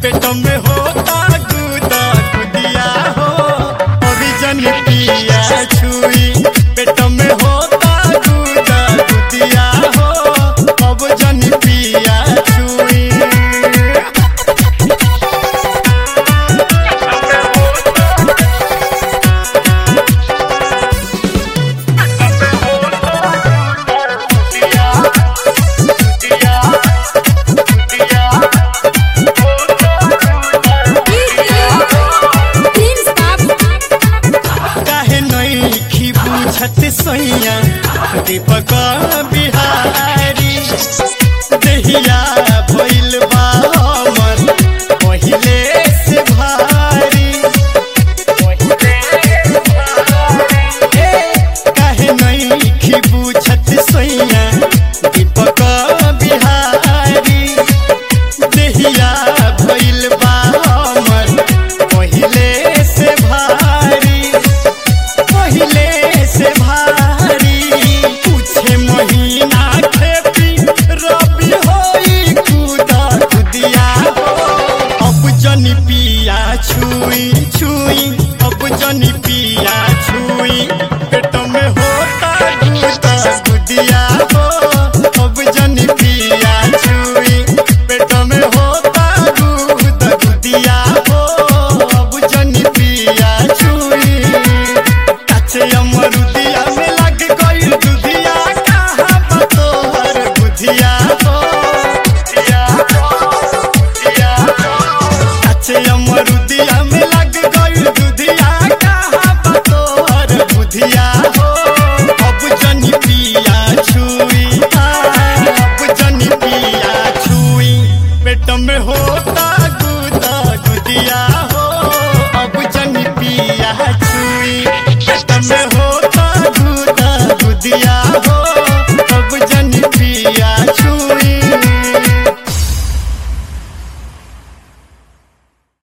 पेट में होता गुदा गुदिया हो अभी जन पिया छुई पेट में होता गुदा गुदिया हो अब जन पिया छुई काहे नहीं बुझत सैया दीपक बिहारी दहिया भइल बा हमर पहिले से भारी ए, काहे नहीं बुझत सैया दीपक बिहारी दहिया भइल बा हमर पहिले से भारी पहिले से भारी पूछे महीना खेती रबी होई कुदा कुदिया हो अब जनी पिया छुई छुई अब जनी पिया छुई पेट में होता गुदा गुदिया हो अब जनी पिया छुई पेट में होता गुदा गुदिया हो अब जनी पिया छुई काचे अमरुदिया में लग गइल दुधिया कहाँ बा तोहर बुधिया हो बुधिया हो, बुधिया हो। काचे अमरुदिया में लग गइल दुधिया कहाँ बा तोहर बुधिया हो अब जनी पिया छुई हाँ, अब जनी पिया छुई पेट में होता गुदा गुदिया